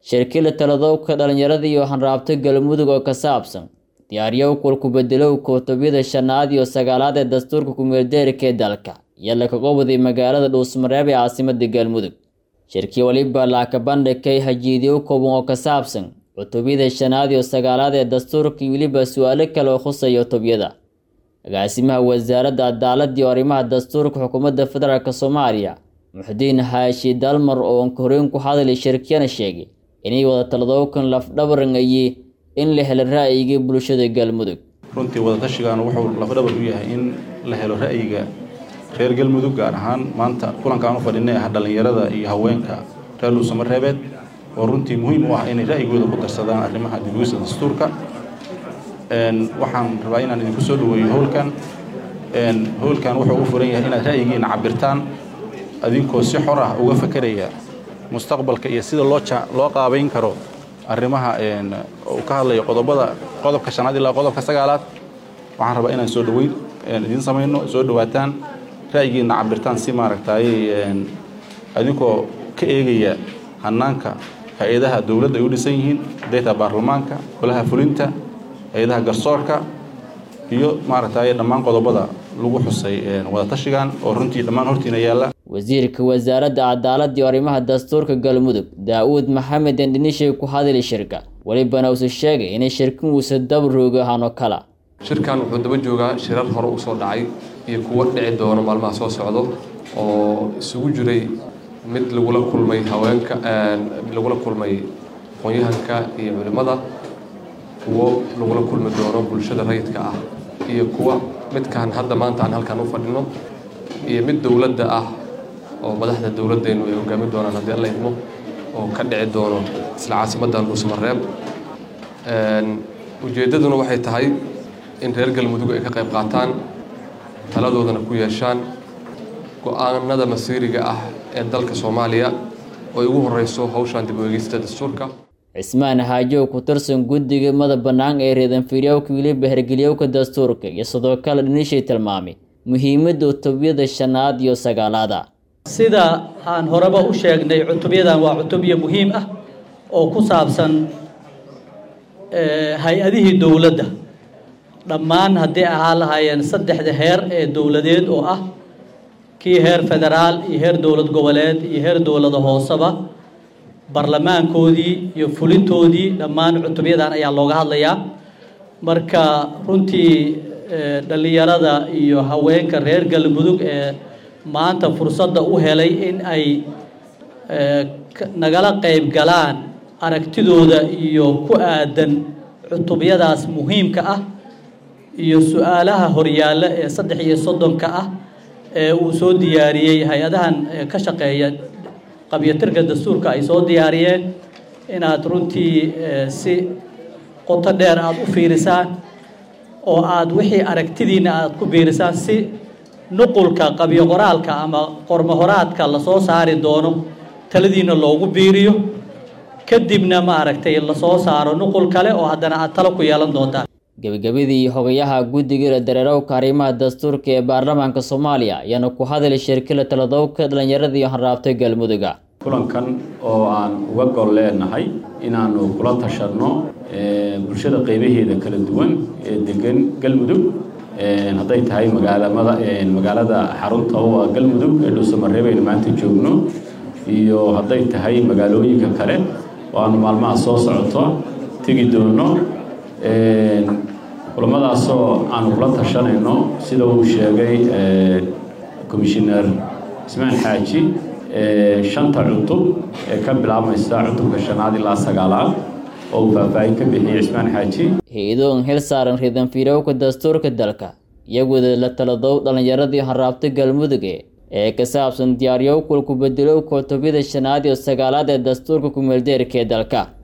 shirkila taladowka dhalinyarada iyo hanraabta galmudug oo ka saabsan diyaaryow kulku-bedelow kutubiyada shanaad iyo sagaalaad ee dastuurka kumeeldeerika ee dalka iyo lakaga waday magaalada dhuusmareeb ee caasimada galmudug shirkii waliba laaka bandhigay hajiidyow kooban oo ka saabsan cutubiyada shanaad iyo sagaalaad ee dastuurka iyo weliba su-aalo kale oo khusaya cutubyada agaasimaha wasaaradda cadaaladda iyo arrimaha dastuurka xukuumadda federaalk soomaaliya muxudiin haashi dalmar oo onkoreyn ku hadlay shirkiyana sheegay inay wada taladowkan lafdhabarangayey in la helo ra'yigii bulshada galmudug runtii wadatashigan wuxuu lafdhabar u yahay in la helo ra'yiga reer galmudug gaar ahaan maanta kulankaan u fadhinay ah dhallinyarada iyo haweenka reer dhuusamareebeed oo runtii muhiim u ah inay ra'yigooda ku darsadaan arrimaha dibugista dastuurka waxaan rabaa inaan idinku soo dhaweeyo howlkan howlkan wuxuu u furan yahay inaad ra'yigiina cabirtaan adinkoo si xor ah uga fakeraya mustaqbalka iyo sida loo loo qaabayn karo arrimaha uu ka hadlayo qodobada qodobka shanaad ilaa qodobka sagaalaad waxaan rabaa inaan soo dhaweyn idiin samayno soo dhawaataan ra'yigiina cabirtaan si maaragtay adinkoo ka eegaya hanaanka hay-adaha dowladda ay u dhisan yihiin dayta baarlamaanka golaha fulinta hay-adaha garsoorka iyo maaragtay dhammaan qodobada lagu xusay wadatashigan oo runtii dhammaan hortiina yaalla wasiirka wasaaradda cadaaladda iyo arrimaha dastuurka galmudug daa-uud maxamed endhinishay ku hadli shirka welibana uuse sheegay inay shirkin uuse daba roogo ahaanoo kala shirkan wuxuu daba joogaa shirar hore usoo dhacay iyo kuwo dhici doono maalmaha soo socdo oo isugu jiray mid lagula kulmay haweenka lagula kulmay aqoon-yahanka iyo culimmada kuwo lagula kulmi doono bulshada rayidka ah iyo kuwa midkaan hadda maanta aan halkaan u fadhino iyo mid dowladda ah oo madaxda dowladdeenu ay hoggaamin doonaan haddii alla idmo oo ka dhici doono isla caasimaddan dhuusmareeb ujeeddaduna waxay tahay in reer galmudug ay ka qayb qaataan taladoodana ku yeeshaan go-aanada masiiriga ah ee dalka soomaaliya oo ay ugu horeyso hawshan dib u eegista dastuurka cismaan haajow ku tirsan guddiga mada bannaan ee reedanfiiryowka weliba hergelyowka dastuurka iyo sidoo kale dhinishay tilmaamay muhiimadda cutubyada shanaad iyo sagaalaada sida aan horeba u sheegnay cutubyadan waa cutubyo muhiim ah oo ku saabsan hay-adihii dowladda dhammaan haddii ahaa lahaayeen saddexda heer ee dowladeed oo ah kii heer federaal iyo heer dowlad goboleed iyo heer dowlada hooseba barlamaankoodii iyo fulintoodii dhammaan cutubyadan ayaa looga hadlayaa marka runtii dhallinyarada iyo haweenka reer galmudug ee maanta fursadda u helay in ay nagala qayb galaan aragtidooda iyo ku aadan cutubyadaas muhiimka ah iyo su-aalaha horyaalla ee saddex iyo soddonka ah ee uu soo diyaariyey hay-adahan ka shaqeeya qabyatirka dastuurka ay soo diyaariyeen inaad runtii si qoto dheer aada u fiirisaan oo aada wixii aragtidiina aada ku biirisaan si nuqulka qabyo qoraalka ama qormohoraadka lasoo saari doono taladiina loogu biiriyo kadibna ma aragtay lasoo saaro nuqul kale oo haddana aad talo ku yeelan doontaan gebagabadii hogayaha guddiga dareerowka arrimaha dastuurka ee baarlamaanka soomaaliya ayaana ku hadlay shirkila taladowka dhalinyarada iyo hanraabta galmuduga kulankan oo aan uga gol leenahay inaanu kula tashanno bulshada qeybaheeda kala duwan ee degan galmudug hadday tahay magaalamada magaalada xarunta oo ah galmudug ee dhuusamareeb aynu maanta joogno iyo hadday tahay magaalooyinka kale oo aanu maalmaha soo socoto tegi doono kulamadaasoo aanu kula tashanayno sida uu sheegay commissioner ismaan xaaji shanta cutub ee ka bilaabmaysa cutubka shanaad ilaa sagaalaad oo uu faahfaahin ka bixiyey cismaan xaaji hay-adoon hel saaran reedanfiirowka dastuurka dalka iyagooda la taladow dhallinyaradii hanraabta galmuduge ee ka saabsan diyaaryow kulku-bedelowka cutubyada shanaad iyo sagaalaad ee dastuurka kumeeldeerka ee dalka